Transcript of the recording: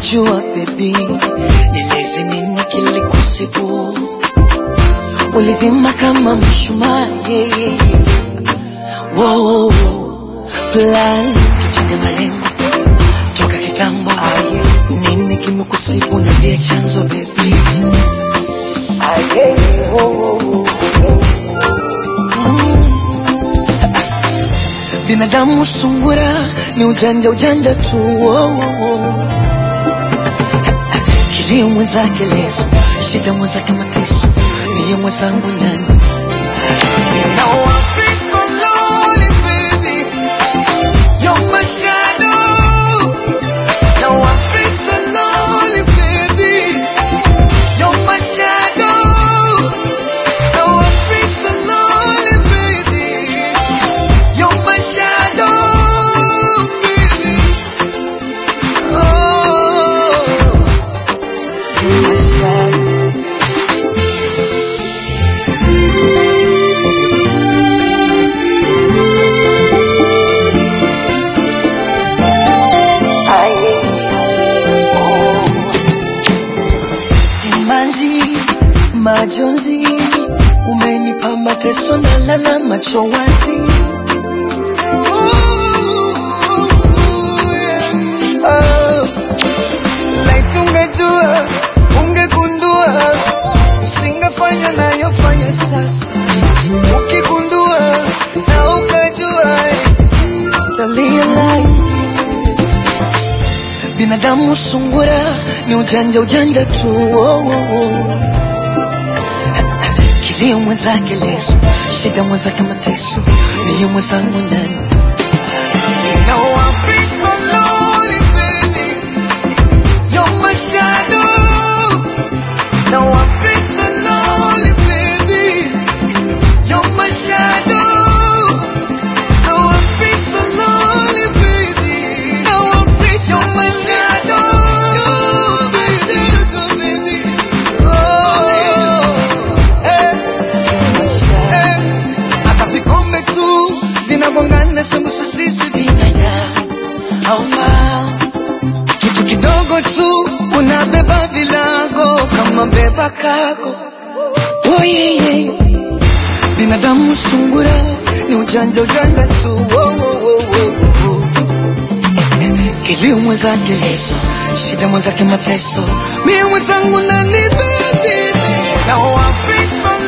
Unajua baby, nieleze nini kilikusibu, ulizima kama mshumaa yeah, yeah. Wow, plan tuchenge malengo toka kitambo. Nini kimekusibu, niambie chanzo baby. Ah, yeah, yeah. Wow, wow, wow. Mm. Binadamu sungura ni ujanja ujanja tu oh, oh, oh. Kilio mwenzake leso, shida mwenzake mateso, niye mwenzangu nani? Now I feel so lonely, baby. You're my shadow. Now I feel so lonely, baby. You're my shadow. Now I feel so lonely, baby. You're my shadow, baby. Oh, you're my shadow. Aye, oh. Simanzi, majonzi, umenipa mateso na lala macho wazi. Oh, laiti ungejua, ungegundua, usingefanya nayofanya sasa. Ukigundua na ukajua, utarealize binadamu sungura ni ujanja ujanja tu oh, oh, oh. Kilio mwenzake leso, shida mwenzake mateso, niye mwenzangu ndani. Now I feel so lonely, baby. You're my shadow. Now I feel so lonely, baby. You're my shadow. Now I feel so lonely, baby. Now I feel so You're my shadow. You're my shadow, baby. Oh, eh. You're my shadow. Hata vikombe tu vinagongana, sembuse sisi binadamu haufahamu kitu kidogo tu unabeba vilago kama beba kago. Oh, yeah, yeah. Binadamu sungura ni ujanja ujanja tu oh, oh, oh, oh, oh. Kilio mwenzake leso, shida mwenzake mateso, mie mwenzangu nani baby. Now I feel so